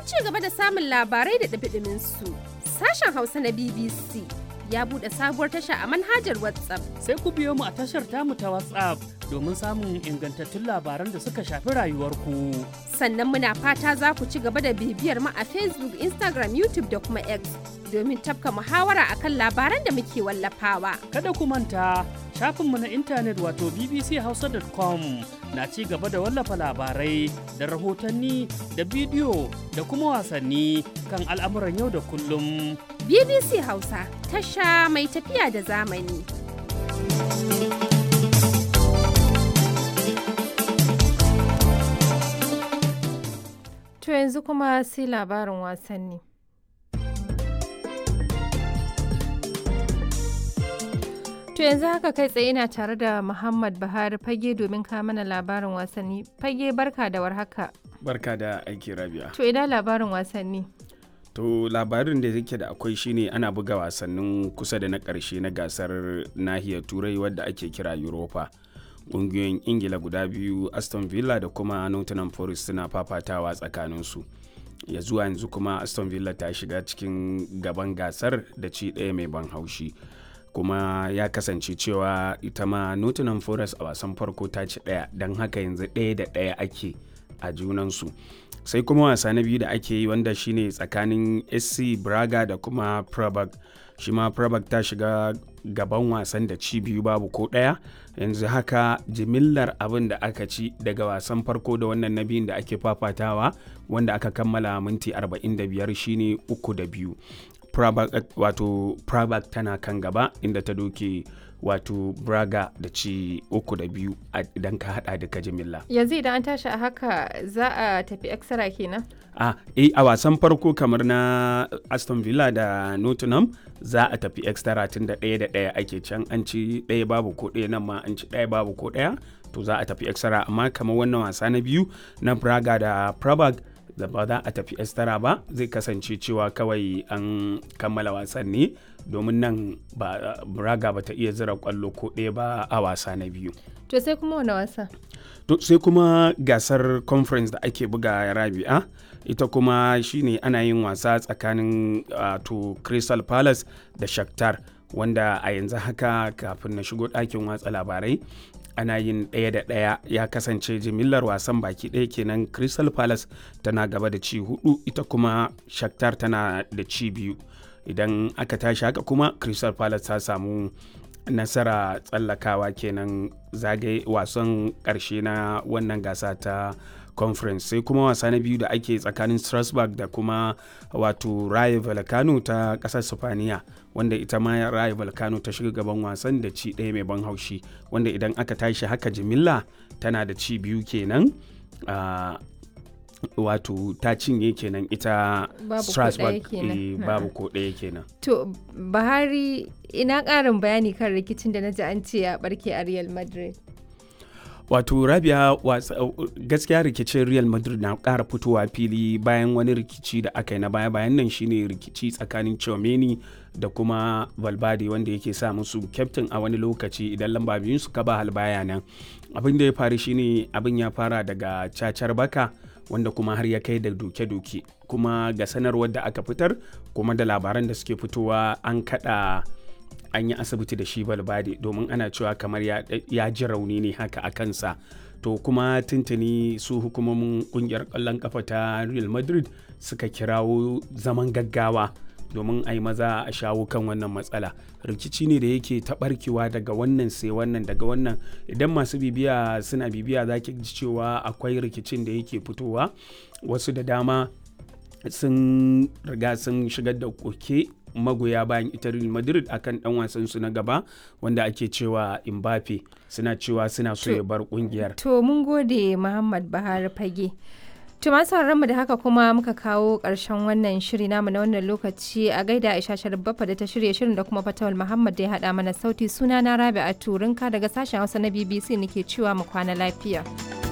ci gaba da samun labarai da ɗumi su sashen Hausa na BBC ya buɗe sabuwar tasha a manhajar WhatsApp. Sai ku biyo mu a tashar tamu ta WhatsApp domin samun ingantattun labaran da suka shafi rayuwarku. Sannan muna fata za ku ci gaba da bibiyar mu a Facebook, Instagram, YouTube da kuma X domin tafka muhawara akan labaran da muke wallafawa. Kada ku manta shafinmu na intanet wato bbchausa.com na ci gaba da wallafa labarai da rahotanni da bidiyo da kuma wasanni kan al'amuran yau da kullum. BBC Hausa tasha mai tafiya da zamani. To yanzu kuma sai labarin wasanni. To yanzu haka kai tsaye ina tare da Muhammad Buhari fage domin ka mana labarin wasanni. Fage barka da warhaka. Barka da aiki rabia. To ina labarin wasanni. To labarin da yake da akwai shine ana buga wasannin kusa da na ƙarshe na gasar nahiyar turai wadda ake kira Europa. Ƙungiyoyin Ingila guda biyu Aston Villa da kuma Nottingham Forest suna fafatawa tsakaninsu. Ya zuwa yanzu kuma Aston Villa ta shiga cikin gaban gasar da ci ɗaya mai ban haushi. kuma ya kasance cewa ita ma Nottingham Forest a wasan farko ta ci ɗaya don haka yanzu ɗaya da ɗaya ake a junansu. sai kuma wasa na biyu da ake yi wanda shine tsakanin sc braga da kuma prabag shi ma prabag ta shiga gaban wasan da ci biyu babu ko ɗaya yanzu haka jimillar abin da aka ci daga wasan farko da wannan na biyun da ake fafatawa wanda aka kammala minti 45 shine uku da biyu wato prabag tana kan gaba inda ta doke wato braga da ci uku da biyu idan ka hada duka jimilla yanzu idan an tashi a haka za a tafi extra kenan a eh a wasan farko kamar na aston villa da nottingham za a tafi extra tun da ɗaya da ɗaya ake can an ci ɗaya babu ko ɗaya nan ma an ci ɗaya babu ko ɗaya to za a tafi extra amma kamar wannan wasa na biyu na braga da prabag da ba za a tafi estara ba zai kasance cewa kawai an kammala wasan ne domin nan ba braga ba ta iya zira kwallo ko ɗaya ba a wasa na biyu to sai kuma wani wasa to sai kuma gasar conference da ake buga rabi'a ita kuma shine ana yin wasa tsakanin to crystal palace da shakhtar wanda a yanzu haka kafin na shigo ɗakin watsa labarai ana yin ɗaya da ɗaya ya kasance jimillar wasan baki ɗaya kenan crystal palace tana gaba da ci hudu ita kuma shakhtar tana da ci biyu idan aka tashi haka kuma crystal palace ta samu nasara tsallakawa kenan zagaye wasan ƙarshe na wannan gasa ta conference sai kuma wasa na biyu da ake tsakanin strasbourg da kuma wato raye volcano ta ƙasar sifaniya wanda ita ma raye volcano ta shiga gaban wasan da ci ɗaya mai ban haushi wanda idan aka tashi haka jimilla tana da ci biyu kenan uh, wato ta cinye kenan ita strasbourg babu ko ɗaya kenan to bahari ina ƙarin bayani kan rikicin da na ji an ce ya barke a real madrid wato rabia gaskiya rikicin real madrid na ƙara fitowa fili bayan wani rikici da aka yi na baya bayan nan shine rikici tsakanin chomeni da kuma valverde wanda yake sa musu kyaftin a wani lokaci idan lamba biyun su ba halbaya nan abin da ya faru shine abin ya fara daga cacar baka wanda kuma har ya kai da doke-doke kuma ga sanarwar da aka fitar kuma da labaran da suke fitowa an kada an yi asibiti da shi balbade domin ana cewa kamar ya ji rauni ne haka a kansa to kuma tuntuni su hukumomin kungiyar kwallon kafa ta real madrid suka kirawo zaman gaggawa domin a yi maza a shawo kan wannan matsala rikici ne da yake taɓarkewa daga wannan sai wannan daga wannan idan masu bibiya suna bibiya za ki ji cewa akwai rikicin da yake fitowa wasu da dama sun riga sun shigar da koke magoya bayan ita Real Madrid akan dan wasan su na gaba wanda ake cewa Mbappe suna cewa suna so ya bar kungiyar. To mun gode Muhammad Bahar Fage. To masu mu da haka kuma muka kawo ƙarshen wannan shiri namu na wannan lokaci a gaida Aisha Sharbafa da ta shirya shirin da kuma Fatawul Muhammad da ya haɗa mana sauti suna na Rabi a Turinka daga sashen Hausa na BBC nake cewa mu kwana lafiya.